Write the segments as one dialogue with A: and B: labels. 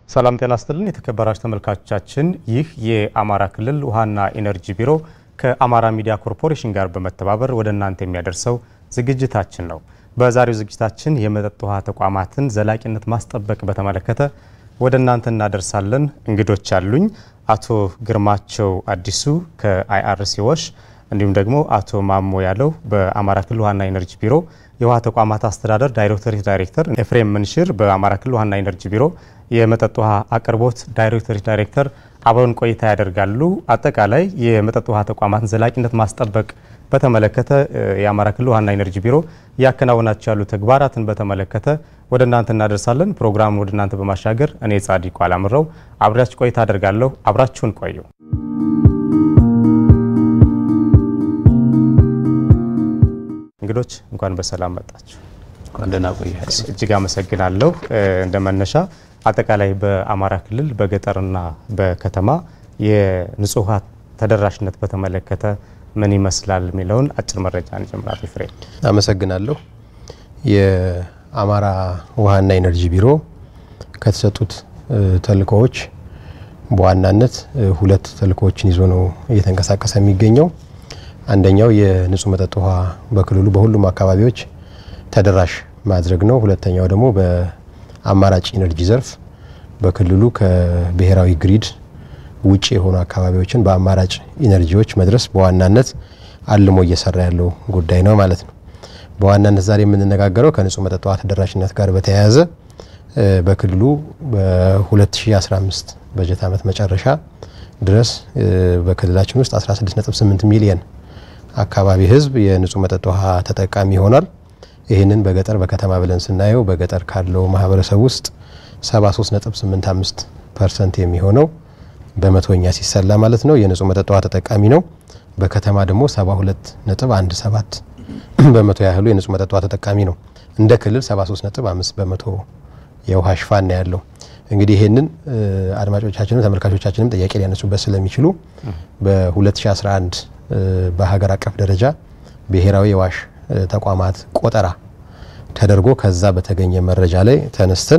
A: ሰላም ጤና ይስጥልን የተከበራችሁ ተመልካቾቻችን፣ ይህ የአማራ ክልል ውሃና ኢነርጂ ቢሮ ከአማራ ሚዲያ ኮርፖሬሽን ጋር በመተባበር ወደ እናንተ የሚያደርሰው ዝግጅታችን ነው። በዛሬው ዝግጅታችን የመጠጥ ውሃ ተቋማትን ዘላቂነት ማስጠበቅ በተመለከተ ወደ እናንተ እናደርሳለን። እንግዶች አሉኝ። አቶ ግርማቸው አዲሱ ከአይአርሲ ወሽ እንዲሁም ደግሞ አቶ ማሞ ያለው በአማራ ክልል ውሃና ኢነርጂ ቢሮ የውሃ ተቋማት አስተዳደር ዳይሬክቶሬት ዳይሬክተር፣ ኤፍሬም ምንሽር በአማራ ክልል ውሃና ኢነርጂ ቢሮ የመጠጥ ውሃ አቅርቦት ዳይሬክቶሬት ዳይሬክተር አብረውን ቆይታ ያደርጋሉ። አጠቃላይ የመጠጥ ውሃ ተቋማትን ዘላቂነት ማስጠበቅ በተመለከተ የአማራ ክልል ውሃና ኢነርጂ ቢሮ እያከናወናቸው ያሉ ተግባራትን በተመለከተ ወደ እናንተ እናደርሳለን። ፕሮግራሙን ወደ እናንተ በማሻገር እኔ ጻዲቁ አላምረው አብሬያችሁ ቆይታ አደርጋለሁ። አብራችሁን ቆዩ። እንግዶች እንኳን በሰላም መጣችሁ።
B: ደህና ቆያችሁ።
A: እጅግ አመሰግናለሁ። እንደ መነሻ አጠቃላይ በአማራ ክልል በገጠርና በከተማ የንጹህ ውሃ ተደራሽነት በተመለከተ ምን ይመስላል የሚለውን አጭር መረጃ እንጀምራል። ፍሬ
B: አመሰግናለሁ። የአማራ ውሃና ኢነርጂ ቢሮ ከተሰጡት ተልእኮዎች በዋናነት ሁለት ተልእኮዎችን ይዞ ነው እየተንቀሳቀሰ የሚገኘው። አንደኛው የንጹህ መጠጥ ውሃ በክልሉ በሁሉም አካባቢዎች ተደራሽ ማድረግ ነው። ሁለተኛው ደግሞ በአማራጭ ኢነርጂ ዘርፍ በክልሉ ከብሔራዊ ግሪድ ውጭ የሆኑ አካባቢዎችን በአማራጭ ኢነርጂዎች መድረስ በዋናነት አልሞ እየሰራ ያለው ጉዳይ ነው ማለት ነው። በዋናነት ዛሬ የምንነጋገረው ከንጹህ መጠጥ ውሃ ተደራሽነት ጋር በተያያዘ በክልሉ በ2015 በጀት ዓመት መጨረሻ ድረስ በክልላችን ውስጥ 16.8 ሚሊየን አካባቢ ሕዝብ የንጹህ መጠጥ ውሃ ተጠቃሚ ይሆናል። ይህንን በገጠር በከተማ ብለን ስናየው በገጠር ካለው ማህበረሰብ ውስጥ 73.85 ፐርሰንት የሚሆነው በመቶኛ ሲሰላ ማለት ነው የንጹህ መጠጥ ውሃ ተጠቃሚ ነው። በከተማ ደግሞ 72.17 በመቶ ያህሉ የንጹህ መጠጥ ውሃ ተጠቃሚ ነው። እንደ ክልል 73.5 በመቶ የውሃ ሽፋን ነው ያለው። እንግዲህ ይህንን አድማጮቻችንም ተመልካቾቻችንም ጥያቄ ሊያነሱበት ስለሚችሉ በ2011 በሀገር አቀፍ ደረጃ ብሔራዊ የዋሽ ተቋማት ቆጠራ ተደርጎ ከዛ በተገኘ መረጃ ላይ ተነስተን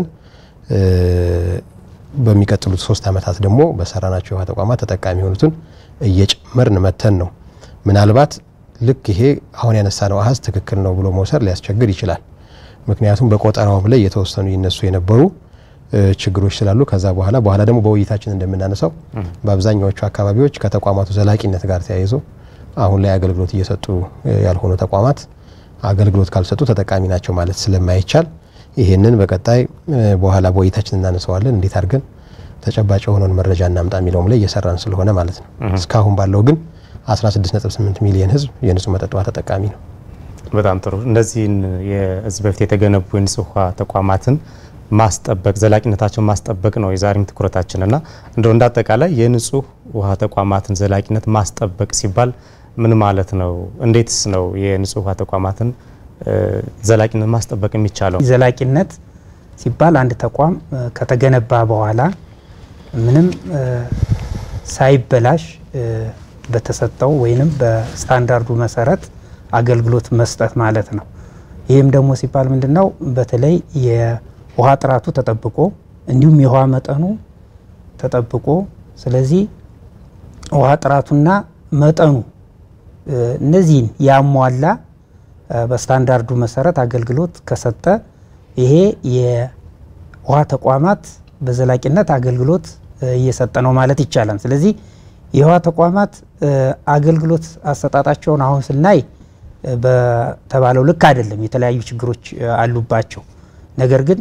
B: በሚቀጥሉት ሶስት ዓመታት ደግሞ በሰራናቸው የውሃ ተቋማት ተጠቃሚ የሆኑትን እየጨመርን መተን ነው። ምናልባት ልክ ይሄ አሁን ያነሳነው አሀዝ ትክክል ነው ብሎ መውሰድ ሊያስቸግር ይችላል። ምክንያቱም በቆጠራውም ላይ የተወሰኑ ይነሱ የነበሩ ችግሮች ስላሉ ከዛ በኋላ በኋላ ደግሞ በውይይታችን እንደምናነሳው በአብዛኛዎቹ አካባቢዎች ከተቋማቱ ዘላቂነት ጋር ተያይዞ አሁን ላይ አገልግሎት እየሰጡ ያልሆኑ ተቋማት አገልግሎት ካልሰጡ ተጠቃሚ ናቸው ማለት ስለማይቻል ይህንን በቀጣይ በኋላ በውይይታችን እናነሳዋለን። እንዴት አድርገን ተጨባጭ የሆነውን መረጃ እናምጣ የሚለውም ላይ እየሰራን ስለሆነ ማለት ነው። እስካሁን ባለው ግን 16.8 ሚሊዮን ሕዝብ የንጹህ መጠጥ ውሃ ተጠቃሚ ነው።
A: በጣም ጥሩ። እነዚህን የህዝብ በፊት የተገነቡ የንጹህ ውሃ ተቋማትን ማስጠበቅ ዘላቂነታቸውን ማስጠበቅ ነው የዛሬም ትኩረታችንና እንደው እንዳጠቃላይ የንጹህ ውሃ ተቋማትን ዘላቂነት ማስጠበቅ ሲባል ምን ማለት ነው? እንዴትስ ነው የንጹህ ውሃ ተቋማትን ዘላቂነት ማስጠበቅ የሚቻለው?
C: ዘላቂነት ሲባል አንድ ተቋም ከተገነባ በኋላ ምንም ሳይበላሽ በተሰጠው ወይንም በስታንዳርዱ መሰረት አገልግሎት መስጠት ማለት ነው። ይህም ደግሞ ሲባል ምንድን ነው? በተለይ የውሃ ጥራቱ ተጠብቆ እንዲሁም የውሃ መጠኑ ተጠብቆ ስለዚህ ውሃ ጥራቱና መጠኑ እነዚህን ያሟላ በስታንዳርዱ መሰረት አገልግሎት ከሰጠ ይሄ የውሃ ተቋማት በዘላቂነት አገልግሎት እየሰጠ ነው ማለት ይቻላል። ስለዚህ የውሃ ተቋማት አገልግሎት አሰጣጣቸውን አሁን ስናይ በተባለው ልክ አይደለም፣ የተለያዩ ችግሮች አሉባቸው። ነገር ግን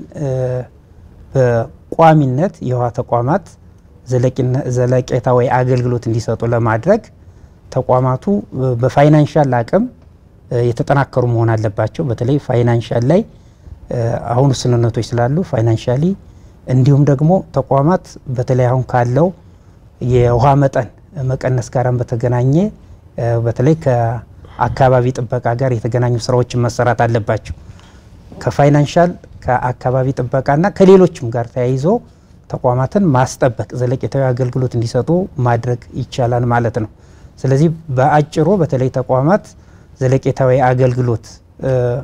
C: በቋሚነት የውሃ ተቋማት ዘለቄታዊ አገልግሎት እንዲሰጡ ለማድረግ ተቋማቱ በፋይናንሻል አቅም የተጠናከሩ መሆን አለባቸው። በተለይ ፋይናንሻል ላይ አሁን ውስንነቶች ስላሉ ፋይናንሻሊ እንዲሁም ደግሞ ተቋማት በተለይ አሁን ካለው የውሃ መጠን መቀነስ ጋር በተገናኘ በተለይ ከአካባቢ ጥበቃ ጋር የተገናኙ ስራዎችን መሰራት አለባቸው። ከፋይናንሻል ከአካባቢ ጥበቃና ከሌሎችም ጋር ተያይዞ ተቋማትን ማስጠበቅ ዘለቄታዊ አገልግሎት እንዲሰጡ ማድረግ ይቻላል ማለት ነው። ስለዚህ በአጭሩ በተለይ ተቋማት ዘለቄታዊ አገልግሎት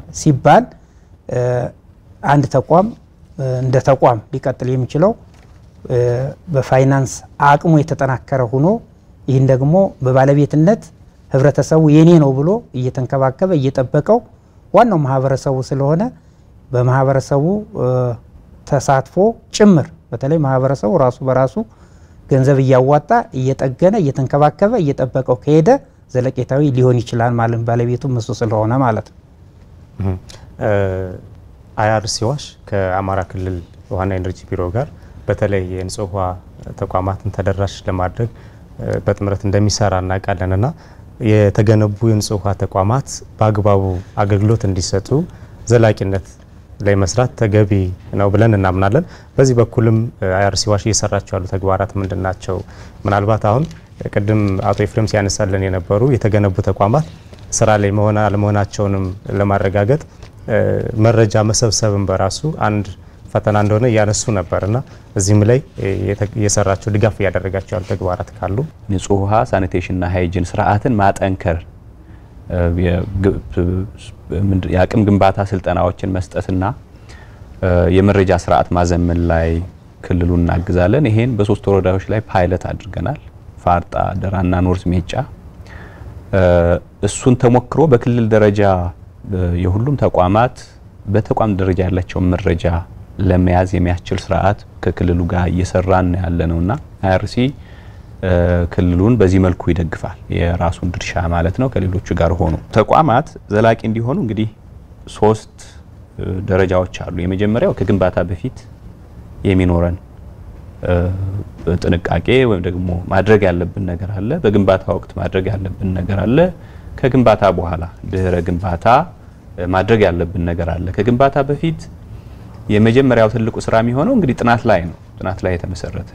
C: ሲባል አንድ ተቋም እንደ ተቋም ሊቀጥል የሚችለው በፋይናንስ አቅሙ የተጠናከረ ሆኖ ይህን ደግሞ በባለቤትነት ህብረተሰቡ የኔ ነው ብሎ እየተንከባከበ እየጠበቀው ዋናው ማህበረሰቡ ስለሆነ በማህበረሰቡ ተሳትፎ ጭምር በተለይ ማህበረሰቡ ራሱ በራሱ ገንዘብ እያዋጣ እየጠገነ እየተንከባከበ እየጠበቀው ከሄደ ዘለቄታዊ ሊሆን ይችላል ማለት ባለቤቱም እሱ ስለሆነ ማለት ነው።
A: አይአርሲ ዋሽ ከአማራ ክልል ውሃና ኤነርጂ ቢሮ ጋር በተለይ የንጹህ ውሃ ተቋማትን ተደራሽ ለማድረግ በጥምረት እንደሚሰራ እናውቃለን እና የተገነቡ የንጹህ ውሃ ተቋማት በአግባቡ አገልግሎት እንዲሰጡ ዘላቂነት ላይ መስራት ተገቢ ነው ብለን እናምናለን። በዚህ በኩልም አይአርሲ ዋሽ እየሰራቸው ያሉ ተግባራት ምንድን ናቸው? ምናልባት አሁን ቅድም አቶ ኤፍሬም ሲያነሳልን የነበሩ የተገነቡ ተቋማት ስራ ላይ መሆን አለመሆናቸውንም ለማረጋገጥ መረጃ መሰብሰብን በራሱ አንድ ፈተና እንደሆነ እያነሱ ነበር እና እዚህም ላይ የሰራቸው ድጋፍ እያደረጋቸው ያሉ ተግባራት ካሉ
D: ንጹህ ውሃ ሳኒቴሽንና ሃይጂን ስርዓትን ማጠንከር የአቅም ግንባታ ስልጠናዎችን መስጠትና የመረጃ ስርዓት ማዘመን ላይ ክልሉን እናግዛለን። ይሄን በሶስት ወረዳዎች ላይ ፓይለት አድርገናል። ፋርጣ፣ ደራና ኖርዝ ሜጫ። እሱን ተሞክሮ በክልል ደረጃ የሁሉም ተቋማት በተቋም ደረጃ ያላቸውን መረጃ ለመያዝ የሚያስችል ስርዓት ከክልሉ ጋር እየሰራን ያለ ነውና አይአርሲ ክልሉን በዚህ መልኩ ይደግፋል። የራሱን ድርሻ ማለት ነው። ከሌሎቹ ጋር ሆኖ ተቋማት ዘላቂ እንዲሆኑ እንግዲህ ሶስት ደረጃዎች አሉ። የመጀመሪያው ከግንባታ በፊት የሚኖረን ጥንቃቄ ወይም ደግሞ ማድረግ ያለብን ነገር አለ። በግንባታ ወቅት ማድረግ ያለብን ነገር አለ። ከግንባታ በኋላ ድህረ ግንባታ ማድረግ ያለብን ነገር አለ። ከግንባታ በፊት የመጀመሪያው ትልቁ ስራ የሚሆነው እንግዲህ ጥናት ላይ ነው። ጥናት ላይ የተመሰረተ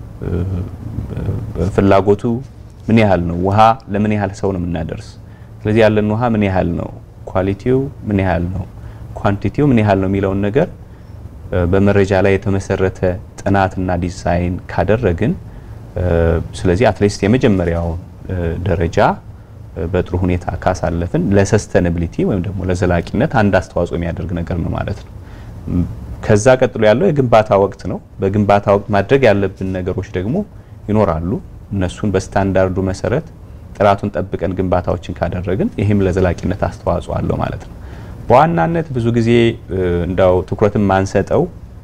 D: ፍላጎቱ ምን ያህል ነው? ውሃ ለምን ያህል ሰው ነው የምናደርስ? ስለዚህ ያለን ውሃ ምን ያህል ነው? ኳሊቲው ምን ያህል ነው? ኳንቲቲው ምን ያህል ነው የሚለውን ነገር በመረጃ ላይ የተመሰረተ ጥናትና ዲዛይን ካደረግን ስለዚህ አትሊስት የመጀመሪያው ደረጃ በጥሩ ሁኔታ ካሳለፍን ለሰስተናብሊቲ ወይም ደግሞ ለዘላቂነት አንድ አስተዋጽኦ የሚያደርግ ነገር ነው ማለት ነው። ከዛ ቀጥሎ ያለው የግንባታ ወቅት ነው። በግንባታ ወቅት ማድረግ ያለብን ነገሮች ደግሞ ይኖራሉ። እነሱን በስታንዳርዱ መሰረት ጥራቱን ጠብቀን ግንባታዎችን ካደረግን ይህም ለዘላቂነት አስተዋጽኦ አለው ማለት ነው። በዋናነት ብዙ ጊዜ እንዳው ትኩረትን ማንሰጠው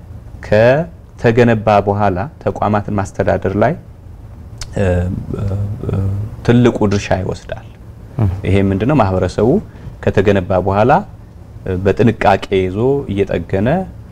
D: ከተገነባ በኋላ ተቋማትን ማስተዳደር ላይ ትልቁ ድርሻ ይወስዳል። ይሄ ምንድነው? ማህበረሰቡ ከተገነባ በኋላ በጥንቃቄ ይዞ እየጠገነ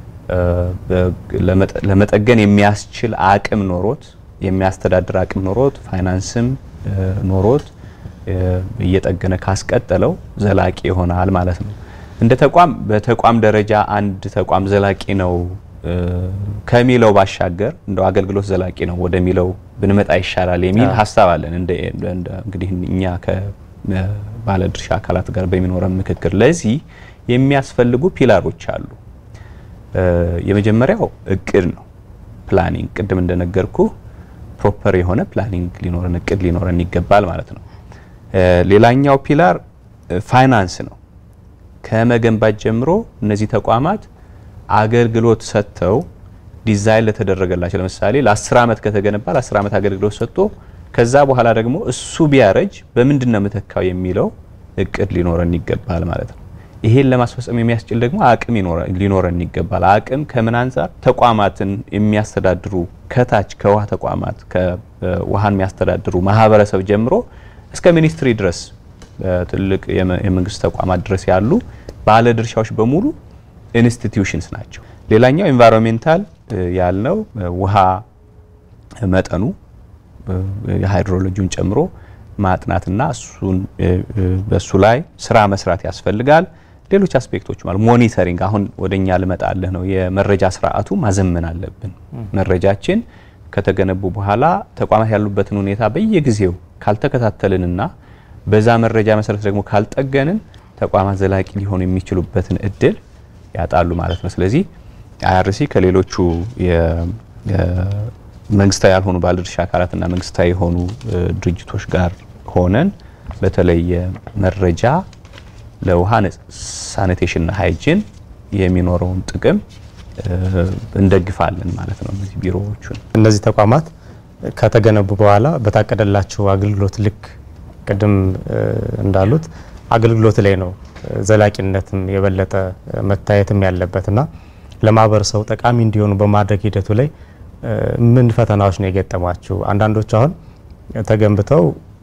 D: ለመጠገን የሚያስችል አቅም ኖሮት የሚያስተዳድር አቅም ኖሮት ፋይናንስም ኖሮት እየጠገነ ካስቀጠለው ዘላቂ ይሆናል ማለት ነው። እንደ ተቋም በተቋም ደረጃ አንድ ተቋም ዘላቂ ነው ከሚለው ባሻገር እንደው አገልግሎት ዘላቂ ነው ወደሚለው ብንመጣ ይሻላል የሚል ሀሳብ አለን። እንግዲህ እኛ ከባለድርሻ አካላት ጋር በሚኖረን ምክክር ለዚህ የሚያስፈልጉ ፒላሮች አሉ። የመጀመሪያው እቅድ ነው፣ ፕላኒንግ። ቅድም እንደነገርኩ ፕሮፐር የሆነ ፕላኒንግ ሊኖረን እቅድ ሊኖረን ይገባል ማለት ነው። ሌላኛው ፒላር ፋይናንስ ነው። ከመገንባት ጀምሮ እነዚህ ተቋማት አገልግሎት ሰጥተው ዲዛይን ለተደረገላቸው ለምሳሌ ለ10 ዓመት ከተገነባ ለ10 ዓመት አገልግሎት ሰጥቶ ከዛ በኋላ ደግሞ እሱ ቢያረጅ በምንድን ነው የምተካው የሚለው እቅድ ሊኖረን ይገባል ማለት ነው። ይሄን ለማስፈጸም የሚያስችል ደግሞ አቅም ሊኖረን ይገባል። አቅም ከምን አንጻር ተቋማትን የሚያስተዳድሩ ከታች ከውሃ ተቋማት ከውሃን የሚያስተዳድሩ ማህበረሰብ ጀምሮ እስከ ሚኒስትሪ ድረስ ትልቅ የመንግስት ተቋማት ድረስ ያሉ ባለድርሻዎች በሙሉ ኢንስቲትዩሽንስ ናቸው። ሌላኛው ኤንቫይሮንሜንታል ያልነው ውሃ መጠኑ የሃይድሮሎጂውን ጨምሮ ማጥናትና እሱን በሱ ላይ ስራ መስራት ያስፈልጋል። ሌሎች አስፔክቶች ማለት ሞኒተሪንግ፣ አሁን ወደኛ ልመጣለህ ነው። የመረጃ ስርዓቱ ማዘመን አለብን። መረጃችን ከተገነቡ በኋላ ተቋማት ያሉበትን ሁኔታ በየጊዜው ካልተከታተልንና በዛ መረጃ መሰረት ደግሞ ካልጠገንን ተቋማት ዘላቂ ሊሆኑ የሚችሉበትን እድል ያጣሉ ማለት ነው። ስለዚህ አይአርሲ ከሌሎቹ መንግስታዊ ያልሆኑ ባለድርሻ አካላትና መንግስታዊ የሆኑ ድርጅቶች ጋር ሆነን በተለየ መረጃ ለውሃ ሳኒቴሽንና ሃይጂን የሚኖረውን ጥቅም እንደግፋለን ማለት ነው። እነዚህ ቢሮዎቹን
A: እነዚህ ተቋማት ከተገነቡ በኋላ በታቀደላቸው አገልግሎት ልክ ቅድም እንዳሉት አገልግሎት ላይ ነው ዘላቂነትም የበለጠ መታየትም ያለበትና ለማህበረሰቡ ጠቃሚ እንዲሆኑ በማድረግ ሂደቱ ላይ ምን ፈተናዎች ነው የገጠሟችሁ? አንዳንዶች አሁን ተገንብተው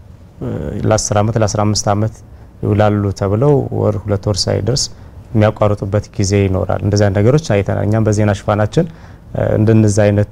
A: ለ10 ዓመት ለ15 ዓመት ይውላሉ ተብለው ወር ሁለት ወር ሳይደርስ የሚያቋርጡበት ጊዜ ይኖራል። እንደዚህ አይነት ነገሮች አይተናል። እኛም በዜና ሽፋናችን እንደነዚህ አይነት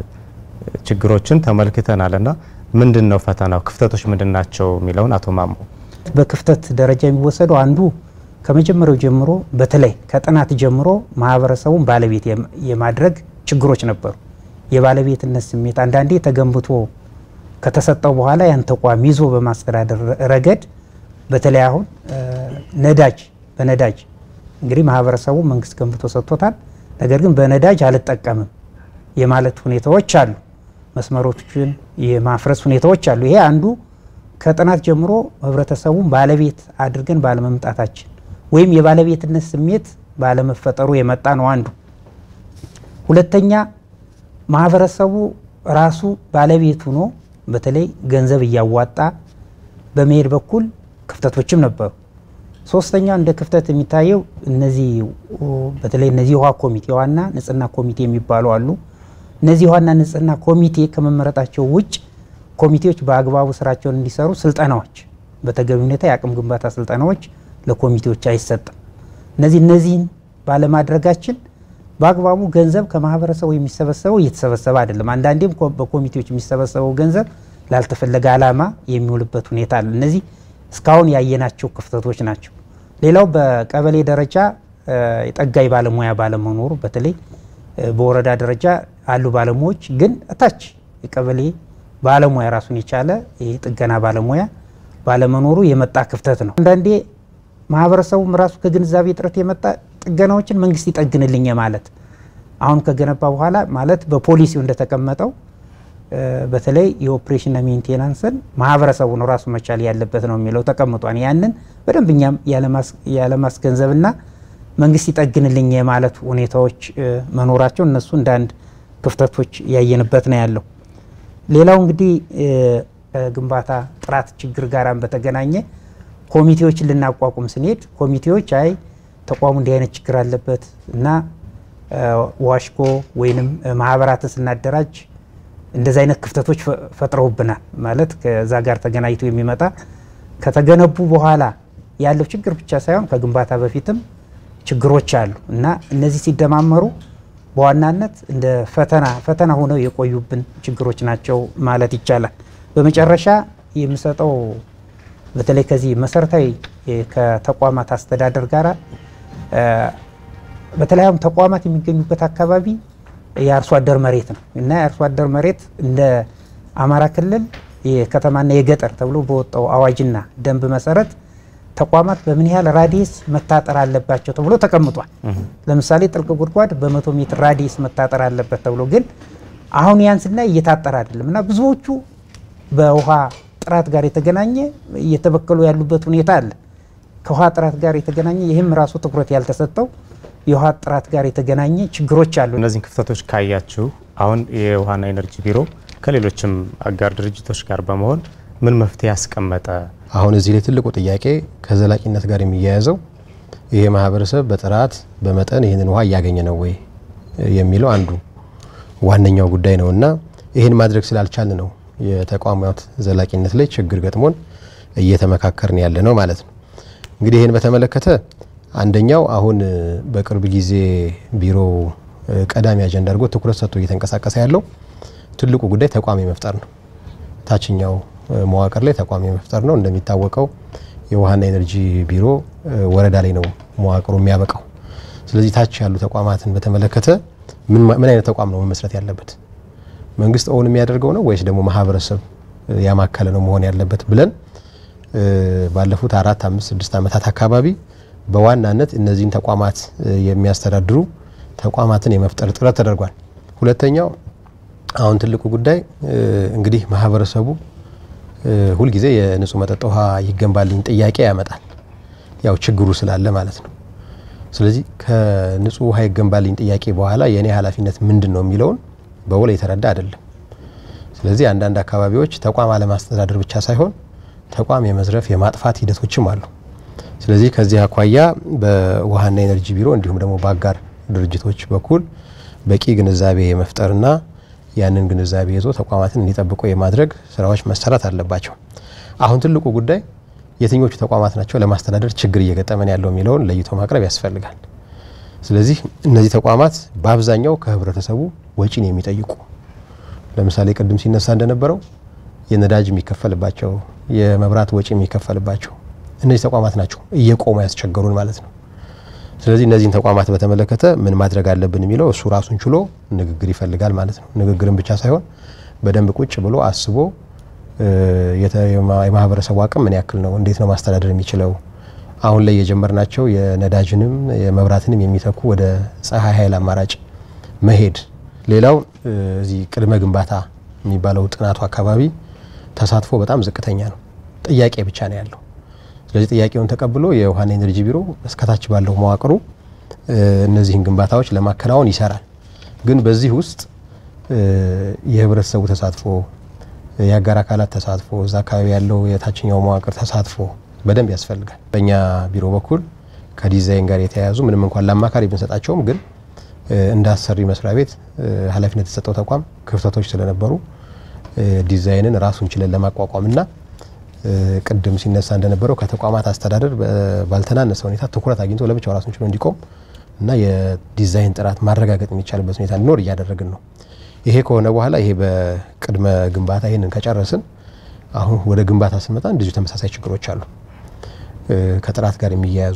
A: ችግሮችን ተመልክተናል እና ምንድን ነው ፈተናው፣ ክፍተቶች ምንድን ናቸው የሚለውን አቶ ማሞ
C: በክፍተት ደረጃ የሚወሰደው አንዱ ከመጀመሪያው ጀምሮ በተለይ ከጥናት ጀምሮ ማህበረሰቡን ባለቤት የማድረግ ችግሮች ነበሩ። የባለቤትነት ስሜት አንዳንዴ ተገንብቶ ከተሰጠው በኋላ ያን ተቋም ይዞ በማስተዳደር ረገድ በተለይ አሁን ነዳጅ በነዳጅ እንግዲህ ማህበረሰቡ መንግስት ገንብቶ ሰጥቶታል። ነገር ግን በነዳጅ አልጠቀምም የማለት ሁኔታዎች አሉ። መስመሮችን የማፍረስ ሁኔታዎች አሉ። ይሄ አንዱ ከጥናት ጀምሮ ህብረተሰቡን ባለቤት አድርገን ባለመምጣታችን ወይም የባለቤትነት ስሜት ባለመፈጠሩ የመጣ ነው አንዱ። ሁለተኛ ማህበረሰቡ ራሱ ባለቤት ሆኖ በተለይ ገንዘብ እያዋጣ በመሄድ በኩል ክፍተቶችም ነበሩ። ሶስተኛ እንደ ክፍተት የሚታየው እነዚህ በተለይ እነዚህ ውሃ ኮሚቴ ዋና ንጽህና ኮሚቴ የሚባሉ አሉ። እነዚህ ዋና ንጽህና ኮሚቴ ከመመረጣቸው ውጭ ኮሚቴዎች በአግባቡ ስራቸውን እንዲሰሩ ስልጠናዎች፣ በተገቢ ሁኔታ የአቅም ግንባታ ስልጠናዎች ለኮሚቴዎች አይሰጥም። እነዚህ እነዚህን ባለማድረጋችን በአግባቡ ገንዘብ ከማህበረሰቡ የሚሰበሰበው እየተሰበሰበ አይደለም። አንዳንዴም በኮሚቴዎች የሚሰበሰበው ገንዘብ ላልተፈለገ ዓላማ የሚውልበት ሁኔታ አለ። እነዚህ እስካሁን ያየናቸው ክፍተቶች ናቸው። ሌላው በቀበሌ ደረጃ የጠጋይ ባለሙያ ባለመኖሩ በተለይ በወረዳ ደረጃ አሉ ባለሙያዎች፣ ግን እታች የቀበሌ ባለሙያ ራሱን የቻለ የጥገና ባለሙያ ባለመኖሩ የመጣ ክፍተት ነው። አንዳንዴ ማህበረሰቡም ራሱ ከግንዛቤ እጥረት የመጣ ጥገናዎችን መንግስት ይጠግንልኝ ማለት አሁን ከገነባ በኋላ ማለት በፖሊሲው እንደተቀመጠው በተለይ የኦፕሬሽንና ሜንቴናንስን ማህበረሰቡ ነው ራሱ መቻል ያለበት ነው የሚለው ተቀምጧል። ያንን በደንብ እኛም ያለማስገንዘብና መንግስት ይጠግንልኝ የማለት ሁኔታዎች መኖራቸው እነሱ እንደ አንድ ክፍተቶች ያየንበት ነው ያለው። ሌላው እንግዲህ ከግንባታ ጥራት ችግር ጋራም በተገናኘ ኮሚቴዎችን ልናቋቁም ስንሄድ ኮሚቴዎች አይ ተቋሙ እንዲህ አይነት ችግር አለበት እና ዋሽኮ ወይንም ማህበራትን ስናደራጅ እንደዚህ አይነት ክፍተቶች ፈጥረውብናል። ማለት ከዛ ጋር ተገናኝቶ የሚመጣ ከተገነቡ በኋላ ያለው ችግር ብቻ ሳይሆን ከግንባታ በፊትም ችግሮች አሉ እና እነዚህ ሲደማመሩ በዋናነት እንደ ፈተና ፈተና ሆነው የቆዩብን ችግሮች ናቸው ማለት ይቻላል። በመጨረሻ የምሰጠው በተለይ ከዚህ መሰረታዊ ከተቋማት አስተዳደር ጋር በተለያዩም ተቋማት የሚገኙበት አካባቢ የአርሶ አደር መሬት ነው እና የአርሶ አደር መሬት እንደ አማራ ክልል የከተማና የገጠር ተብሎ በወጣው አዋጅና ደንብ መሰረት ተቋማት በምን ያህል ራዲየስ መታጠር አለባቸው ተብሎ ተቀምጧል። ለምሳሌ ጥልቅ ጉድጓድ በመቶ ሜትር ራዲየስ መታጠር አለበት ተብሎ ግን አሁን ያን ስናይ እየታጠረ አይደለም እና ብዙዎቹ በውሃ ጥራት ጋር የተገናኘ እየተበከሉ ያሉበት ሁኔታ አለ። ከውሃ ጥራት ጋር የተገናኘ ይህም ራሱ ትኩረት ያልተሰጠው የውሃ ጥራት ጋር የተገናኘ ችግሮች አሉ።
A: እነዚህን ክፍተቶች ካያችሁ አሁን የውሃና ኤነርጂ ቢሮ ከሌሎችም አጋር ድርጅቶች ጋር በመሆን ምን መፍትሄ ያስቀመጠ?
B: አሁን እዚህ ላይ ትልቁ ጥያቄ ከዘላቂነት ጋር የሚያያዘው ይሄ ማህበረሰብ በጥራት በመጠን ይህንን ውሃ እያገኘ ነው ወይ የሚለው አንዱ ዋነኛው ጉዳይ ነው እና ይህን ማድረግ ስላልቻልን ነው የተቋማት ዘላቂነት ላይ ችግር ገጥሞን እየተመካከርን ያለ ነው ማለት ነው። እንግዲህ ይህን በተመለከተ አንደኛው አሁን በቅርብ ጊዜ ቢሮ ቀዳሚ አጀንዳ አድርጎ ትኩረት ሰጥቶ እየተንቀሳቀሰ ያለው ትልቁ ጉዳይ ተቋም የመፍጠር ነው። ታችኛው መዋቅር ላይ ተቋም የመፍጠር ነው። እንደሚታወቀው የውሃና ኤነርጂ ቢሮ ወረዳ ላይ ነው መዋቅሩ የሚያበቃው። ስለዚህ ታች ያሉ ተቋማትን በተመለከተ ምን አይነት ተቋም ነው መመስረት ያለበት? መንግስት ኦውን የሚያደርገው ነው ወይስ ደግሞ ማህበረሰብ ያማከለ ነው መሆን ያለበት ብለን ባለፉት አራት አምስት ስድስት ዓመታት አካባቢ በዋናነት እነዚህን ተቋማት የሚያስተዳድሩ ተቋማትን የመፍጠር ጥረት ተደርጓል። ሁለተኛው አሁን ትልቁ ጉዳይ እንግዲህ ማህበረሰቡ ሁልጊዜ የንጹህ መጠጥ ውሃ ይገንባልኝ ጥያቄ ያመጣል። ያው ችግሩ ስላለ ማለት ነው። ስለዚህ ከንጹህ ውሃ ይገንባልኝ ጥያቄ በኋላ የእኔ ኃላፊነት ምንድን ነው የሚለውን በውል የተረዳ አይደለም። ስለዚህ አንዳንድ አካባቢዎች ተቋም አለማስተዳደር ብቻ ሳይሆን ተቋም የመዝረፍ የማጥፋት ሂደቶችም አሉ። ስለዚህ ከዚህ አኳያ በውሃና ኤነርጂ ቢሮ እንዲሁም ደግሞ በአጋር ድርጅቶች በኩል በቂ ግንዛቤ የመፍጠርና ያንን ግንዛቤ ይዞ ተቋማትን እንዲጠብቁ የማድረግ ስራዎች መሰራት አለባቸው። አሁን ትልቁ ጉዳይ የትኞቹ ተቋማት ናቸው ለማስተዳደር ችግር እየገጠመን ያለው የሚለውን ለይቶ ማቅረብ ያስፈልጋል። ስለዚህ እነዚህ ተቋማት በአብዛኛው ከህብረተሰቡ ወጪን የሚጠይቁ ለምሳሌ ቅድም ሲነሳ እንደነበረው የነዳጅ የሚከፈልባቸው የመብራት ወጪ የሚከፈልባቸው እነዚህ ተቋማት ናቸው እየቆሙ ያስቸገሩን ማለት ነው። ስለዚህ እነዚህን ተቋማት በተመለከተ ምን ማድረግ አለብን የሚለው እሱ ራሱን ችሎ ንግግር ይፈልጋል ማለት ነው። ንግግርን ብቻ ሳይሆን በደንብ ቁጭ ብሎ አስቦ የማህበረሰቡ አቅም ምን ያክል ነው፣ እንዴት ነው ማስተዳደር የሚችለው፣ አሁን ላይ የጀመርናቸው የነዳጅንም የመብራትንም የሚተኩ ወደ ፀሐይ ኃይል አማራጭ መሄድ። ሌላው እዚህ ቅድመ ግንባታ የሚባለው ጥናቱ አካባቢ ተሳትፎ በጣም ዝቅተኛ ነው። ጥያቄ ብቻ ነው ያለው። ስለዚህ ጥያቄውን ተቀብሎ የውሃና ኤነርጂ ቢሮ እስከታች ባለው መዋቅሩ እነዚህን ግንባታዎች ለማከናወን ይሰራል። ግን በዚህ ውስጥ የህብረተሰቡ ተሳትፎ፣ የአጋር አካላት ተሳትፎ፣ እዛ አካባቢ ያለው የታችኛው መዋቅር ተሳትፎ በደንብ ያስፈልጋል። በእኛ ቢሮ በኩል ከዲዛይን ጋር የተያያዙ ምንም እንኳን ለአማካሪ ብንሰጣቸውም ግን እንደ አሰሪ መስሪያ ቤት ኃላፊነት የተሰጠው ተቋም ክፍተቶች ስለነበሩ ዲዛይንን ራሱን ችለን ለማቋቋምና ቅድም ሲነሳ እንደነበረው ከተቋማት አስተዳደር ባልተናነሰ ሁኔታ ትኩረት አግኝቶ ለብቻው ራሱን ችሎ እንዲቆም እና የዲዛይን ጥራት ማረጋገጥ የሚቻልበት ሁኔታ እንዲኖር እያደረግን ነው። ይሄ ከሆነ በኋላ ይሄ በቅድመ ግንባታ ይህንን ከጨረስን አሁን ወደ ግንባታ ስንመጣ እንደዚሁ ተመሳሳይ ችግሮች አሉ። ከጥራት ጋር የሚያያዙ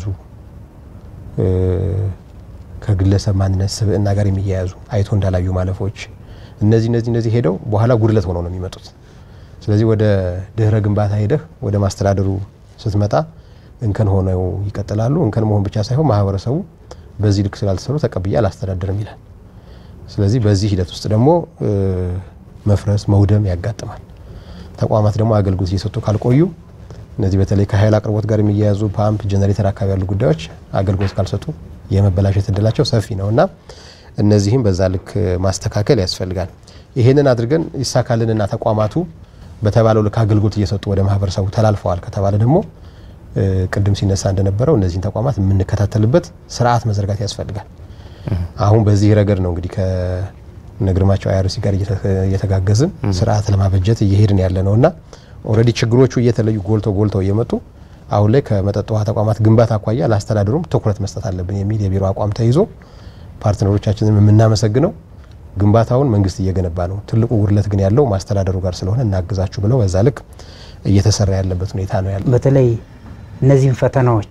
B: ከግለሰብ ማንነት ስብዕና ጋር የሚያያዙ አይቶ እንዳላዩ ማለፎች እነዚህ እነዚህ እነዚህ ሄደው በኋላ ጉድለት ሆነው ነው የሚመጡት። ስለዚህ ወደ ድህረ ግንባታ ሄደህ ወደ ማስተዳደሩ ስትመጣ እንከን ሆነው ይቀጥላሉ። እንከን መሆን ብቻ ሳይሆን ማህበረሰቡ በዚህ ልክ ስላልተሰሩ ተቀብዬ አላስተዳደርም ይላል። ስለዚህ በዚህ ሂደት ውስጥ ደግሞ መፍረስ፣ መውደም ያጋጥማል። ተቋማት ደግሞ አገልግሎት እየሰጡ ካልቆዩ እነዚህ በተለይ ከኃይል አቅርቦት ጋር የሚያያዙ ፓምፕ፣ ጀነሬተር አካባቢ ያሉ ጉዳዮች አገልግሎት ካልሰጡ የመበላሸት እድላቸው ሰፊ ነው እና እነዚህም በዛ ልክ ማስተካከል ያስፈልጋል። ይሄንን አድርገን ይሳካልንና ተቋማቱ በተባለው ልክ አገልግሎት እየሰጡ ወደ ማህበረሰቡ ተላልፈዋል ከተባለ ደግሞ ቅድም ሲነሳ እንደነበረው እነዚህን ተቋማት የምንከታተልበት ስርዓት መዘርጋት ያስፈልጋል። አሁን በዚህ ረገድ ነው እንግዲህ ከነግርማቸው አይአርሲ ጋር እየተጋገዝን ስርዓት ለማበጀት እየሄድን ያለ ነው እና ኦልሬዲ ችግሮቹ እየተለዩ ጎልተው ጎልተው እየመጡ አሁን ላይ ከመጠጥ ውሃ ተቋማት ግንባታ አኳያ ለአስተዳደሩም ትኩረት መስጠት አለብን የሚል የቢሮ አቋም ተይዞ ፓርትነሮቻችንን የምናመሰግነው ግንባታውን መንግስት እየገነባ ነው። ትልቁ ጉድለት ግን ያለው ማስተዳደሩ ጋር ስለሆነ እናግዛችሁ ብለው በዛ ልክ እየተሰራ ያለበት ሁኔታ ነው ያለው።
C: በተለይ እነዚህን ፈተናዎች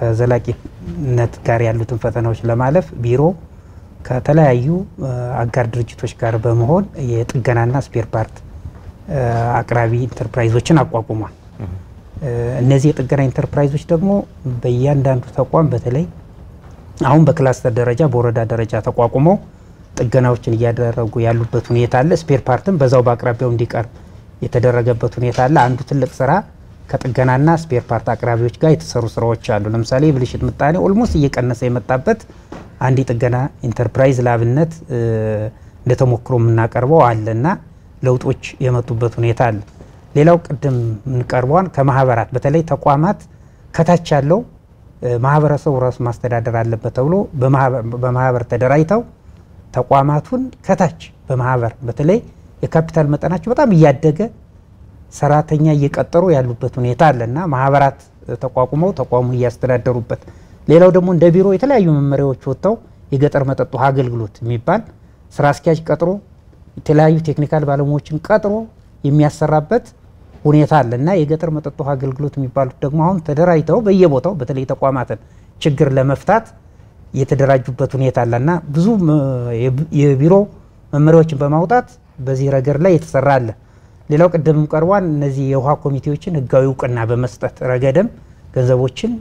C: ከዘላቂነት ጋር ያሉትን ፈተናዎች ለማለፍ ቢሮ ከተለያዩ አጋር ድርጅቶች ጋር በመሆን የጥገናና ስፔር ፓርት አቅራቢ ኢንተርፕራይዞችን አቋቁሟል። እነዚህ የጥገና ኢንተርፕራይዞች ደግሞ በእያንዳንዱ ተቋም በተለይ አሁን በክላስተር ደረጃ በወረዳ ደረጃ ተቋቁመው ጥገናዎችን እያደረጉ ያሉበት ሁኔታ አለ። ስፔር ፓርትም በዛው በአቅራቢያው እንዲቀርብ የተደረገበት ሁኔታ አለ። አንዱ ትልቅ ስራ ከጥገናና ስፔር ፓርት አቅራቢዎች ጋር የተሰሩ ስራዎች አሉ። ለምሳሌ የብልሽት ምጣኔ ኦልሞስት እየቀነሰ የመጣበት አንድ የጥገና ኢንተርፕራይዝ ለአብነት እንደ ተሞክሮ የምናቀርበው አለ እና ለውጦች የመጡበት ሁኔታ አለ። ሌላው ቅድም የምንቀርበዋን ከማህበራት በተለይ ተቋማት ከታች ያለው ማህበረሰቡ ራሱ ማስተዳደር አለበት ተብሎ በማህበር ተደራጅተው ተቋማቱን ከታች በማህበር በተለይ የካፒታል መጠናቸው በጣም እያደገ ሰራተኛ እየቀጠሩ ያሉበት ሁኔታ አለ እና ማህበራት ተቋቁመው ተቋሙን እያስተዳደሩበት። ሌላው ደግሞ እንደ ቢሮ የተለያዩ መመሪያዎች ወጥተው የገጠር መጠጥ ውሃ አገልግሎት የሚባል ስራ አስኪያጅ ቀጥሮ የተለያዩ ቴክኒካል ባለሙያዎችን ቀጥሮ የሚያሰራበት ሁኔታ አለ እና የገጠር መጠጥ ውሃ አገልግሎት የሚባሉት ደግሞ አሁን ተደራጅተው በየቦታው በተለይ ተቋማትን ችግር ለመፍታት የተደራጁበት ሁኔታ አለ እና ብዙ የቢሮ መመሪያዎችን በማውጣት በዚህ ረገድ ላይ የተሰራ አለ። ሌላው ቅድም ቀርቧን እነዚህ የውሃ ኮሚቴዎችን ህጋዊ እውቅና በመስጠት ረገድም ገንዘቦችን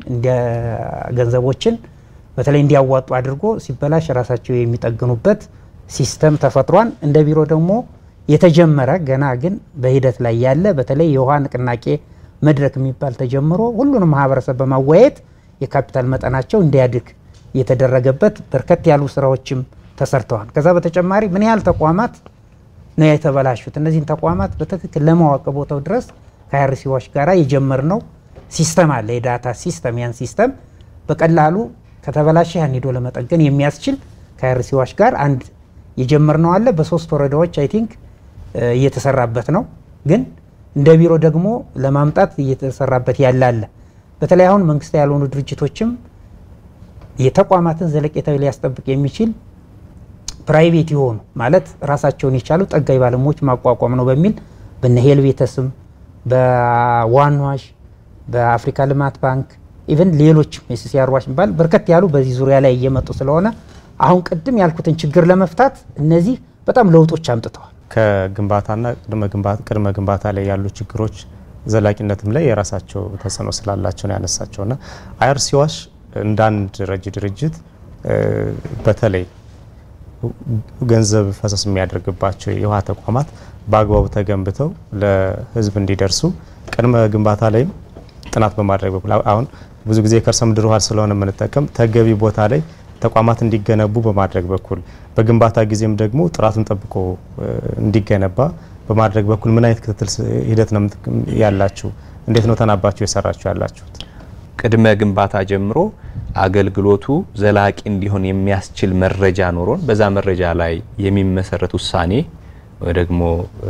C: ገንዘቦችን በተለይ እንዲያዋጡ አድርጎ ሲበላሽ ራሳቸው የሚጠግኑበት ሲስተም ተፈጥሯን እንደ ቢሮ ደግሞ የተጀመረ ገና ግን በሂደት ላይ ያለ በተለይ የውሃ ንቅናቄ መድረክ የሚባል ተጀምሮ ሁሉንም ማህበረሰብ በማወያየት የካፒታል መጠናቸው እንዲያድግ የተደረገበት በርከት ያሉ ስራዎችም ተሰርተዋል። ከዛ በተጨማሪ ምን ያህል ተቋማት ነው የተበላሹት፣ እነዚህን ተቋማት በትክክል ለማወቅ ቦታው ድረስ ከአርሲዎች ጋራ የጀመርነው ሲስተም አለ፣ የዳታ ሲስተም። ያን ሲስተም በቀላሉ ከተበላሸ ያን ሄዶ ለመጠገን የሚያስችል ከአርሲዎች ጋር አንድ የጀመርነው አለ። በሶስት ወረዳዎች አይ ቲንክ እየተሰራበት ነው። ግን እንደ ቢሮ ደግሞ ለማምጣት እየተሰራበት ያለ አለ። በተለይ አሁን መንግስት ያልሆኑ ድርጅቶችም የተቋማትን ዘለቄታዊ ሊያስጠብቅ የሚችል ፕራይቬት የሆኑ ማለት ራሳቸውን የቻሉ ጠጋኝ ባለሙያዎች ማቋቋም ነው በሚል በነ ሄልቬተስም በዋንዋሽ በአፍሪካ ልማት ባንክ ኢቨን ሌሎችም የሲሲአር ዋሽ የሚባል በርከት ያሉ በዚህ ዙሪያ ላይ እየመጡ ስለሆነ አሁን ቅድም ያልኩትን ችግር ለመፍታት እነዚህ በጣም ለውጦች አምጥተዋል።
A: ከግንባታና ቅድመ ግንባታ ላይ ያሉ ችግሮች ዘላቂነትም ላይ የራሳቸው ተጽዕኖ ስላላቸው ነው ያነሳቸውና አይአርሲ ዋሽ እንደ አንድ ረጂ ድርጅት በተለይ ገንዘብ ፈሰስ የሚያደርግባቸው የውሃ ተቋማት በአግባቡ ተገንብተው ለሕዝብ እንዲደርሱ ቅድመ ግንባታ ላይም ጥናት በማድረግ በኩል አሁን ብዙ ጊዜ የከርሰ ምድር ውሃ ስለሆነ የምንጠቀም ተገቢ ቦታ ላይ ተቋማት እንዲገነቡ በማድረግ በኩል በግንባታ ጊዜም ደግሞ ጥራቱን ጠብቆ እንዲገነባ በማድረግ በኩል ምን አይነት ክትትል ሂደት ነው ያላችሁ? እንዴት ነው ተናባችሁ የሰራችሁ ያላችሁት?
D: ቅድመ ግንባታ ጀምሮ አገልግሎቱ ዘላቂ እንዲሆን የሚያስችል መረጃ ኖሮን በዛ መረጃ ላይ የሚመሰረት ውሳኔ ወይ ደግሞ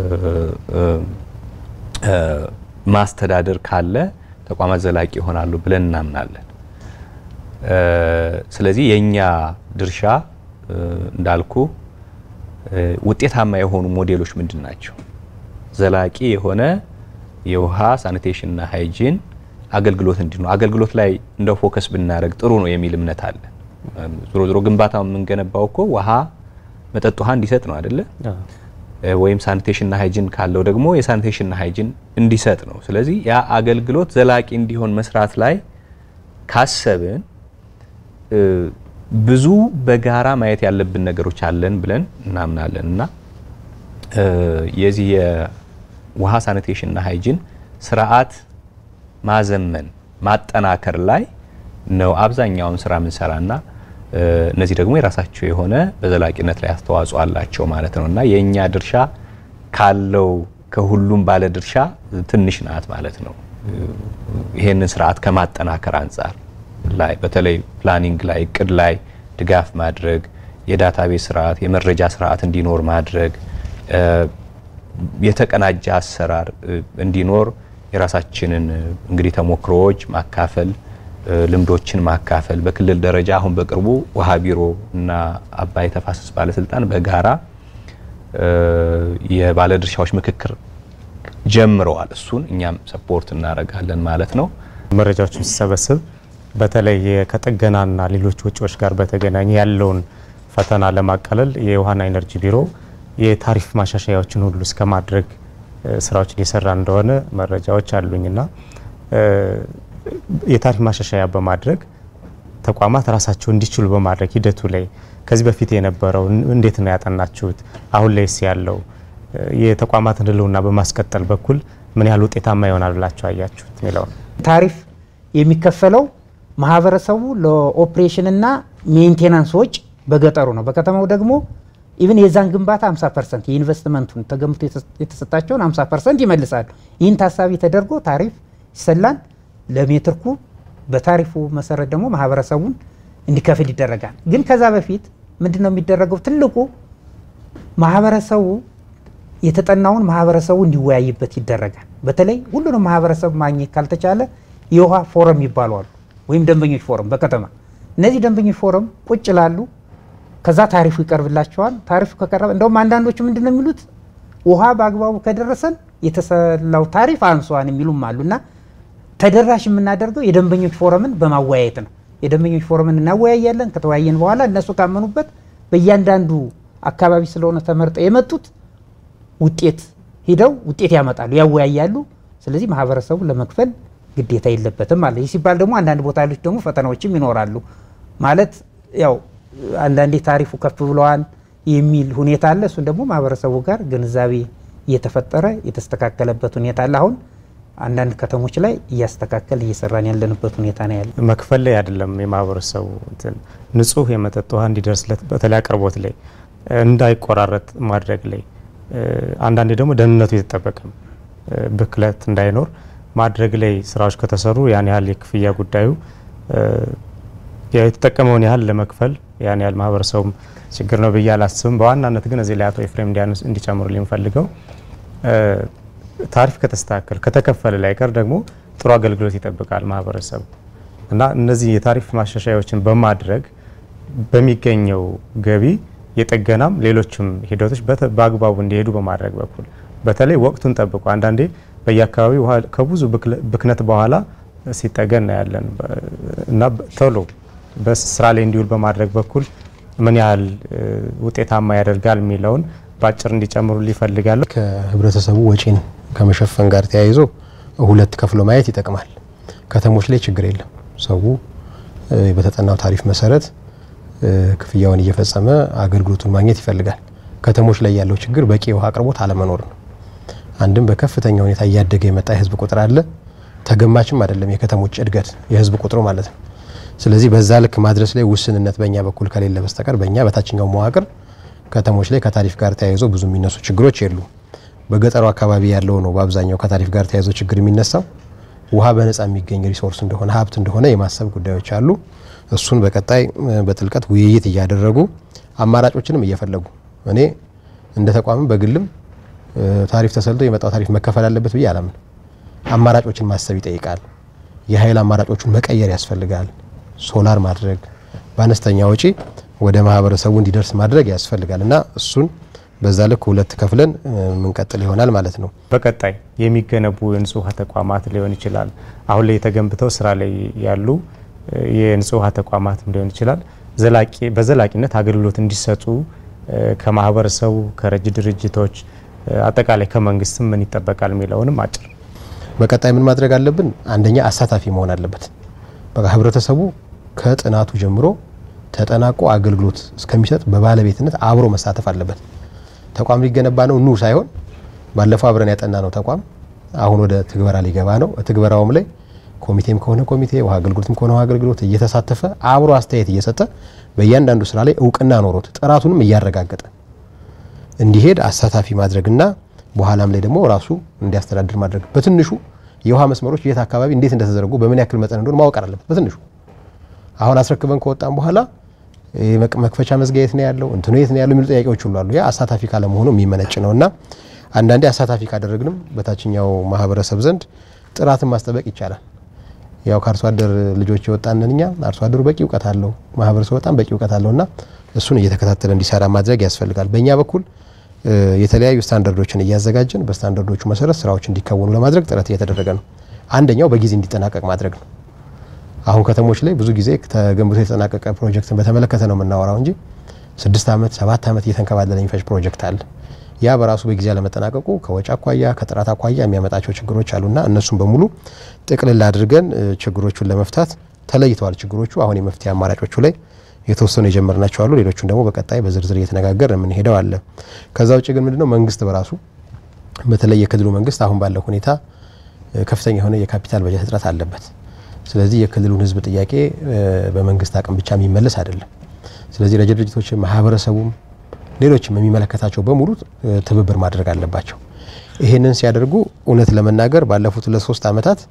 D: ማስተዳደር ካለ ተቋማት ዘላቂ ይሆናሉ ብለን እናምናለን። ስለዚህ የኛ ድርሻ እንዳልኩ ውጤታማ የሆኑ ሞዴሎች ምንድን ናቸው? ዘላቂ የሆነ የውሃ ሳኒቴሽንና ሃይጂን አገልግሎት እንዲ ነው። አገልግሎት ላይ እንደ ፎከስ ብናደርግ ጥሩ ነው የሚል እምነት አለ። ዞሮ ዞሮ ግንባታው የምንገነባው እኮ ውሃ መጠጥ ውሃ እንዲሰጥ ነው አይደለ? ወይም ሳኒቴሽንና ሃይጂን ካለው ደግሞ የሳኒቴሽንና ሃይጂን እንዲሰጥ ነው። ስለዚህ ያ አገልግሎት ዘላቂ እንዲሆን መስራት ላይ ካሰብን ብዙ በጋራ ማየት ያለብን ነገሮች አለን ብለን እናምናለን እና የዚህ የውሃ ሳኒቴሽንና ሃይጂን ስርዓት ማዘመን ማጠናከር ላይ ነው አብዛኛውን ስራ የምንሰራና እነዚህ ደግሞ የራሳቸው የሆነ በዘላቂነት ላይ አስተዋጽኦ አላቸው ማለት ነው እና የእኛ ድርሻ ካለው ከሁሉም ባለ ድርሻ ትንሽ ናት ማለት ነው። ይሄንን ስርዓት ከማጠናከር አንጻር ላይ በተለይ ፕላኒንግ ላይ እቅድ ላይ ድጋፍ ማድረግ፣ የዳታቤዝ ስርዓት የመረጃ ስርዓት እንዲኖር ማድረግ፣ የተቀናጀ አሰራር እንዲኖር የራሳችንን እንግዲህ ተሞክሮዎች ማካፈል ልምዶችን ማካፈል በክልል ደረጃ አሁን በቅርቡ ውሃ ቢሮ እና አባይ ተፋሰስ ባለስልጣን በጋራ የባለድርሻዎች ምክክር ጀምረዋል። እሱን እኛም ሰፖርት እናደርጋለን ማለት ነው።
A: መረጃዎችን ሲሰበስብ በተለይ ከጥገናና ሌሎች ወጪዎች ጋር በተገናኘ ያለውን ፈተና ለማቃለል የውሃና ኢነርጂ ቢሮ የታሪፍ ማሻሻያዎችን ሁሉ እስከ ማድረግ ስራዎችን እየሰራ እንደሆነ መረጃዎች አሉኝና የታሪፍ ማሻሻያ በማድረግ ተቋማት ራሳቸው እንዲችሉ በማድረግ ሂደቱ ላይ ከዚህ በፊት የነበረው እንዴት ነው ያጠናችሁት? አሁን ላይስ ያለው የተቋማትን ሕልውና በማስቀጠል በኩል ምን ያህል ውጤታማ ይሆናል ብላችሁ አያችሁት የሚለውን
C: ታሪፍ የሚከፈለው ማህበረሰቡ ለኦፕሬሽንና ሜንቴናንስ ወጪ በገጠሩ ነው። በከተማው ደግሞ ኢቭን የዛን ግንባታ 50 ፐርሰንት የኢንቨስትመንቱን ተገምቶ የተሰጣቸውን 50 ፐርሰንት ይመልሳሉ። ይህን ታሳቢ ተደርጎ ታሪፍ ይሰላል። ለሜትር ኩብ በታሪፉ መሰረት ደግሞ ማህበረሰቡን እንዲከፍል ይደረጋል። ግን ከዛ በፊት ምንድን ነው የሚደረገው? ትልቁ ማህበረሰቡ የተጠናውን ማህበረሰቡ እንዲወያይበት ይደረጋል። በተለይ ሁሉንም ማህበረሰብ ማግኘት ካልተቻለ የውሃ ፎረም ይባሉ አሉ፣ ወይም ደንበኞች ፎረም በከተማ እነዚህ ደንበኞች ፎረም ቁጭ ላሉ ከዛ ታሪፉ ይቀርብላቸዋል። ታሪፉ ከቀረበ እንደውም አንዳንዶቹ ምንድን ነው የሚሉት ውሃ በአግባቡ ከደረሰን የተሰላው ታሪፍ አንሷን የሚሉም አሉና ተደራሽ የምናደርገው የደንበኞች ፎረምን በማወያየት ነው። የደንበኞች ፎረምን እናወያያለን። ከተወያየን በኋላ እነሱ ካመኑበት በእያንዳንዱ አካባቢ ስለሆነ ተመርጠው የመጡት ውጤት ሂደው ውጤት ያመጣሉ፣ ያወያያሉ። ስለዚህ ማህበረሰቡ ለመክፈል ግዴታ የለበትም ማለት ይህ ሲባል ደግሞ አንዳንድ ቦታ ያሉት ደግሞ ፈተናዎችም ይኖራሉ ማለት ያው አንዳንዴ ታሪፉ ከፍ ብለዋል የሚል ሁኔታ አለ። እሱን ደግሞ ማህበረሰቡ ጋር ግንዛቤ እየተፈጠረ የተስተካከለበት ሁኔታ አለ። አሁን አንዳንድ ከተሞች ላይ እያስተካከል እየሰራን ያለንበት ሁኔታ ነው ያለ።
A: መክፈል ላይ አይደለም የማህበረሰቡ እንትን ንጹህ የመጠጥ ውሃ እንዲደርስለት በተለይ አቅርቦት ላይ እንዳይቆራረጥ ማድረግ ላይ አንዳንዴ ደግሞ ደህንነቱ የተጠበቀም ብክለት እንዳይኖር ማድረግ ላይ ስራዎች ከተሰሩ ያን ያህል የክፍያ ጉዳዩ የተጠቀመውን ያህል ለመክፈል ያን ያህል ማህበረሰቡም ችግር ነው ብዬ አላስብም። በዋናነት ግን እዚህ ላይ አቶ ኤፍሬም እንዲጨምሩ ሊንፈልገው ታሪፍ ከተስተካከል ከተከፈለ ላይ ቀር ደግሞ ጥሩ አገልግሎት ይጠብቃል ማህበረሰቡ እና እነዚህ የታሪፍ ማሻሻያዎችን በማድረግ በሚገኘው ገቢ የጥገናም ሌሎችም ሂደቶች በአግባቡ እንዲሄዱ በማድረግ በኩል በተለይ ወቅቱን ጠብቆ አንዳንዴ በየአካባቢው ውሃ ከብዙ ብክነት በኋላ ሲጠገን እናያለን እና ቶሎ በስራ ላይ እንዲውል በማድረግ በኩል ምን ያህል ውጤታማ ያደርጋል የሚለውን በአጭር እንዲጨምሩ ሊፈልጋለሁ።
B: ከህብረተሰቡ ወጪን ከመሸፈን ጋር ተያይዞ ሁለት ከፍሎ ማየት ይጠቅማል። ከተሞች ላይ ችግር የለም። ሰው በተጠናው ታሪፍ መሰረት ክፍያውን እየፈጸመ አገልግሎቱን ማግኘት ይፈልጋል። ከተሞች ላይ ያለው ችግር በቂ የውሃ አቅርቦት አለመኖር ነው። አንድም በከፍተኛ ሁኔታ እያደገ የመጣ የህዝብ ቁጥር አለ። ተገማችም አይደለም የከተሞች እድገት የህዝብ ቁጥሩ ማለት ነው። ስለዚህ በዛ ልክ ማድረስ ላይ ውስንነት በእኛ በኩል ከሌለ በስተቀር በእኛ በታችኛው መዋቅር ከተሞች ላይ ከታሪፍ ጋር ተያይዞ ብዙ የሚነሱ ችግሮች የሉ። በገጠሩ አካባቢ ያለው ነው በአብዛኛው ከታሪፍ ጋር ተያይዞ ችግር የሚነሳው። ውሃ በነጻ የሚገኝ ሪሶርስ እንደሆነ ሀብት እንደሆነ የማሰብ ጉዳዮች አሉ። እሱን በቀጣይ በጥልቀት ውይይት እያደረጉ አማራጮችንም እየፈለጉ እኔ እንደ ተቋምም በግልም ታሪፍ ተሰልቶ የመጣው ታሪፍ መከፈል አለበት ብዬ አላምን። አማራጮችን ማሰብ ይጠይቃል። የኃይል አማራጮቹን መቀየር ያስፈልጋል። ሶላር ማድረግ በአነስተኛ ወጪ ወደ ማህበረሰቡ እንዲደርስ ማድረግ ያስፈልጋል እና እሱን በዛ ልክ ሁለት ከፍለን የምንቀጥል ይሆናል ማለት ነው።
A: በቀጣይ የሚገነቡ የንጹህ ውሃ ተቋማት ሊሆን ይችላል። አሁን ላይ የተገንብተው ስራ ላይ ያሉ የንጹህ ውሃ ተቋማትም ሊሆን ይችላል። በዘላቂነት አገልግሎት እንዲሰጡ ከማህበረሰቡ፣ ከረጅ ድርጅቶች፣ አጠቃላይ ከመንግስትም ምን ይጠበቃል የሚለውንም አጭር
B: በቀጣይ ምን ማድረግ አለብን? አንደኛ አሳታፊ መሆን አለበት። በቃ ህብረተሰቡ ከጥናቱ ጀምሮ ተጠናቆ አገልግሎት እስከሚሰጥ በባለቤትነት አብሮ መሳተፍ አለበት። ተቋም ሊገነባ ነው ኑ ሳይሆን ባለፈው አብረን ያጠና ነው ተቋም አሁን ወደ ትግበራ ሊገባ ነው። ትግበራውም ላይ ኮሚቴም ከሆነ ኮሚቴ፣ ውሃ አገልግሎትም ከሆነ ውሃ አገልግሎት እየተሳተፈ አብሮ አስተያየት እየሰጠ በእያንዳንዱ ስራ ላይ እውቅና ኖሮት ጥራቱንም እያረጋገጠ እንዲሄድ አሳታፊ ማድረግና በኋላም ላይ ደግሞ ራሱ እንዲያስተዳድር ማድረግ በትንሹ የውሃ መስመሮች የት አካባቢ እንዴት እንደተዘረጉ በምን ያክል መጠን እንደሆነ ማወቅ አለበት። በትንሹ አሁን አስረክበን ከወጣም በኋላ መክፈቻ መዝጊያ የት ነው ያለው እንትኑ የት ነው ያለው የሚሉ ጥያቄዎች ሁሉ አሉ። ያ አሳታፊ ካለመሆኑ የሚመነጭ ነው እና አንዳንዴ አሳታፊ ካደረግንም በታችኛው ማህበረሰብ ዘንድ ጥራትን ማስጠበቅ ይቻላል። ያው ከአርሶ አደር ልጆች የወጣንን እኛ አርሶ አደሩ በቂ እውቀት አለው፣ ማህበረሰቡ በጣም በቂ እውቀት አለው እና እሱን እየተከታተለ እንዲሰራ ማድረግ ያስፈልጋል። በእኛ በኩል የተለያዩ ስታንዳርዶችን እያዘጋጀን በስታንዳርዶቹ መሰረት ስራዎች እንዲከወኑ ለማድረግ ጥረት እየተደረገ ነው። አንደኛው በጊዜ እንዲጠናቀቅ ማድረግ ነው። አሁን ከተሞች ላይ ብዙ ጊዜ ተገንብቶ የተጠናቀቀ ፕሮጀክትን በተመለከተ ነው የምናወራው እንጂ ስድስት ዓመት ሰባት ዓመት እየተንከባለለ የሚፈጅ ፕሮጀክት አለ። ያ በራሱ በጊዜ አለመጠናቀቁ ከወጪ አኳያ ከጥራት አኳያ የሚያመጣቸው ችግሮች አሉና እነሱም በሙሉ ጥቅልል አድርገን ችግሮቹን ለመፍታት ተለይተዋል። ችግሮቹ አሁን የመፍትሄ አማራጮቹ ላይ የተወሰኑ የጀመርናቸው አሉ። ሌሎቹን ደግሞ በቀጣይ በዝርዝር እየተነጋገር የምንሄደው አለ። ከዛ ውጭ ግን ምንድነው መንግስት በራሱ በተለይ የክልሉ መንግስት አሁን ባለው ሁኔታ ከፍተኛ የሆነ የካፒታል በጀት እጥረት አለበት። ስለዚህ የክልሉን ህዝብ ጥያቄ በመንግስት አቅም ብቻ የሚመለስ አይደለም። ስለዚህ ረጅ ድርጅቶች፣ ማህበረሰቡም፣ ሌሎችም የሚመለከታቸው በሙሉ ትብብር ማድረግ አለባቸው። ይሄንን ሲያደርጉ እውነት ለመናገር ባለፉት ሁለት ሶስት ዓመታት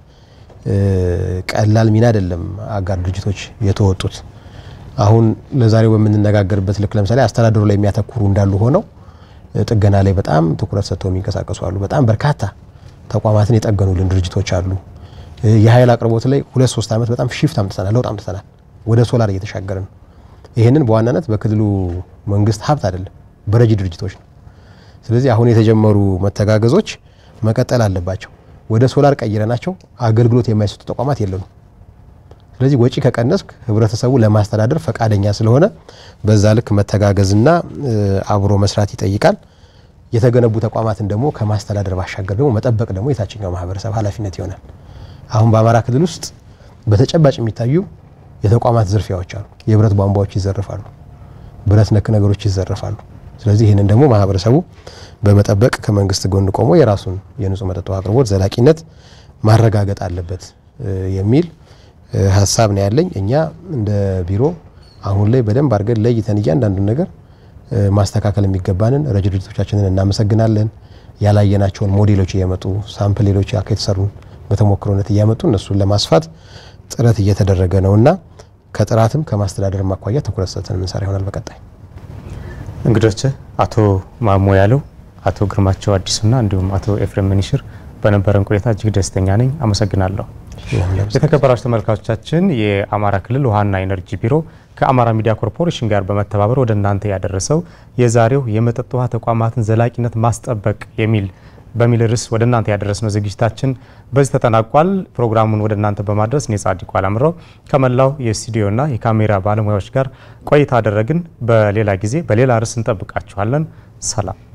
B: ቀላል ሚና አይደለም አጋር ድርጅቶች የተወጡት። አሁን ለዛሬው በምንነጋገርበት ልክ ለምሳሌ አስተዳደሩ ላይ የሚያተኩሩ እንዳሉ ሆነው ጥገና ላይ በጣም ትኩረት ሰጥተው የሚንቀሳቀሱ አሉ። በጣም በርካታ ተቋማትን የጠገኑልን ድርጅቶች አሉ። የኃይል አቅርቦት ላይ ሁለት ሶስት ዓመት በጣም ሽፍት አምጥተናል፣ ለውጥ አምጥተናል። ወደ ሶላር እየተሻገርን ነው። ይህንን በዋናነት በክልሉ መንግስት ሀብት አይደለም፣ በረጂ ድርጅቶች ነው። ስለዚህ አሁን የተጀመሩ መተጋገዞች መቀጠል አለባቸው። ወደ ሶላር ቀይረናቸው አገልግሎት የማይሰጡ ተቋማት የለንም። ስለዚህ ወጪ ከቀነስክ ህብረተሰቡ ለማስተዳደር ፈቃደኛ ስለሆነ በዛ ልክ መተጋገዝና አብሮ መስራት ይጠይቃል። የተገነቡ ተቋማትን ደግሞ ከማስተዳደር ባሻገር ደግሞ መጠበቅ ደግሞ የታችኛው ማህበረሰብ ኃላፊነት ይሆናል። አሁን በአማራ ክልል ውስጥ በተጨባጭ የሚታዩ የተቋማት ዝርፊያዎች አሉ። የብረት ቧንቧዎች ይዘርፋሉ፣ ብረት ነክ ነገሮች ይዘረፋሉ። ስለዚህ ይህንን ደግሞ ማህበረሰቡ በመጠበቅ ከመንግስት ጎን ቆሞ የራሱን የንጹህ መጠጥ ውሃ አቅርቦት ዘላቂነት ማረጋገጥ አለበት የሚል ሀሳብ ነው ያለኝ። እኛ እንደ ቢሮ አሁን ላይ በደንብ አድርገን ለይተን እያንዳንዱን ነገር ማስተካከል የሚገባንን ረጅ ድርጅቶቻችንን እናመሰግናለን። ያላየናቸውን ሞዴሎች እየመጡ ሳምፕል ሌሎች የተሰሩ በተሞክሮነት እያመጡ እነሱን ለማስፋት ጥረት እየተደረገ ነው እና ከጥራትም ከማስተዳደር አኳያ ትኩረት ሰጥተን የምንሰራ ይሆናል። በቀጣይ
A: እንግዶች አቶ ማሞ ያለው፣ አቶ ግርማቸው አዲሱና እንዲሁም አቶ ኤፍሬም ምኒሽር በነበረን ቆይታ እጅግ ደስተኛ ነኝ። አመሰግናለሁ። የተከበራችሁ ተመልካቾቻችን የአማራ ክልል ውሃና ኢነርጂ ቢሮ ከአማራ ሚዲያ ኮርፖሬሽን ጋር በመተባበር ወደ እናንተ ያደረሰው የዛሬው የመጠጥ ውሃ ተቋማትን ዘላቂነት ማስጠበቅ የሚል በሚል ርዕስ ወደ እናንተ ያደረስነው ዝግጅታችን በዚህ ተጠናቋል። ፕሮግራሙን ወደ እናንተ በማድረስ እኔ ጻድቁ አላምረው ከመላው የስቱዲዮና የካሜራ ባለሙያዎች ጋር ቆይታ አደረግን። በሌላ ጊዜ በሌላ ርዕስ እንጠብቃችኋለን። ሰላም